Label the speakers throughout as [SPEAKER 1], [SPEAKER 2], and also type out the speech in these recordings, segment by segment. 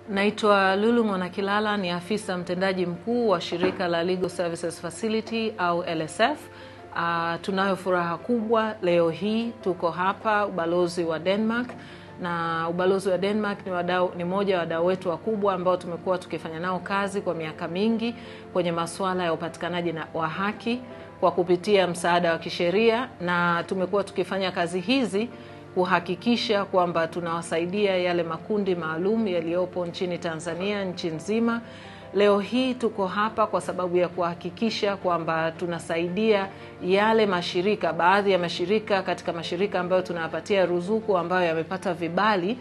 [SPEAKER 1] Naitwa Lulu Mwanakilala, ni afisa mtendaji mkuu wa shirika la Legal Services Facility au LSF. Uh, tunayo furaha kubwa leo hii tuko hapa ubalozi wa Denmark na ubalozi wa Denmark ni, wadau, ni moja wa wadau wetu wakubwa ambao tumekuwa tukifanya nao kazi kwa miaka mingi kwenye masuala ya upatikanaji wa haki kwa kupitia msaada wa kisheria, na tumekuwa tukifanya kazi hizi kuhakikisha kwamba tunawasaidia yale makundi maalum yaliyopo nchini Tanzania, nchi nzima. Leo hii tuko hapa kwa sababu ya kuhakikisha kwamba tunasaidia yale mashirika, baadhi ya mashirika katika mashirika ambayo tunayapatia ruzuku ambayo yamepata vibali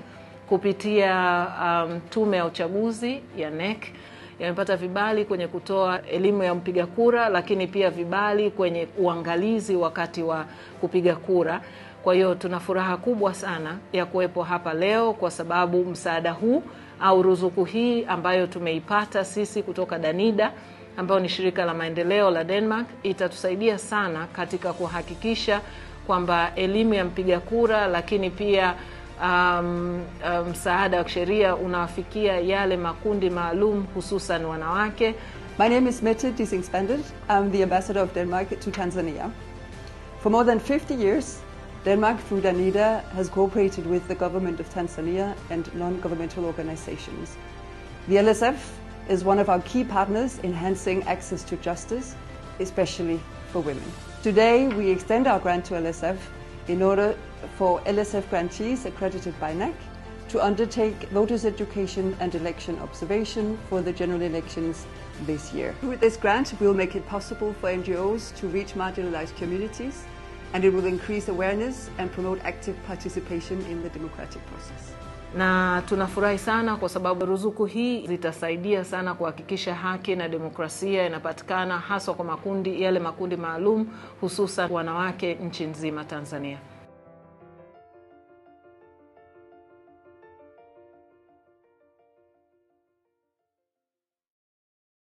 [SPEAKER 1] kupitia um, tume ya uchaguzi ya NEC yamepata vibali kwenye kutoa elimu ya mpiga kura, lakini pia vibali kwenye uangalizi wakati wa kupiga kura. Kwa hiyo tuna furaha kubwa sana ya kuwepo hapa leo kwa sababu msaada huu au ruzuku hii ambayo tumeipata sisi kutoka Danida ambayo ni shirika la maendeleo la Denmark itatusaidia sana katika kuhakikisha kwamba elimu ya mpiga kura, lakini pia msaada um, um, wa kisheria unawafikia yale makundi maalum hususan wanawake.
[SPEAKER 2] My name is Mette Dissing-Spandet. I'm the ambassador of Denmark to Tanzania. For more than 50 years, Denmark, through Danida, has cooperated with the government of Tanzania and non-governmental organizations. The LSF is one of our key partners enhancing access to justice, especially for women. Today, we extend our grant to LSF in order for LSF grantees accredited by NAC to undertake voters' education and election observation for the general elections this year. With this grant, we'll make it possible for NGOs to reach marginalized communities and it will increase awareness and promote active participation in the democratic process.
[SPEAKER 1] Na tunafurahi sana kwa sababu ruzuku hii zitasaidia sana kuhakikisha haki na demokrasia inapatikana haswa kwa makundi yale makundi maalum hususan wanawake nchi nzima Tanzania.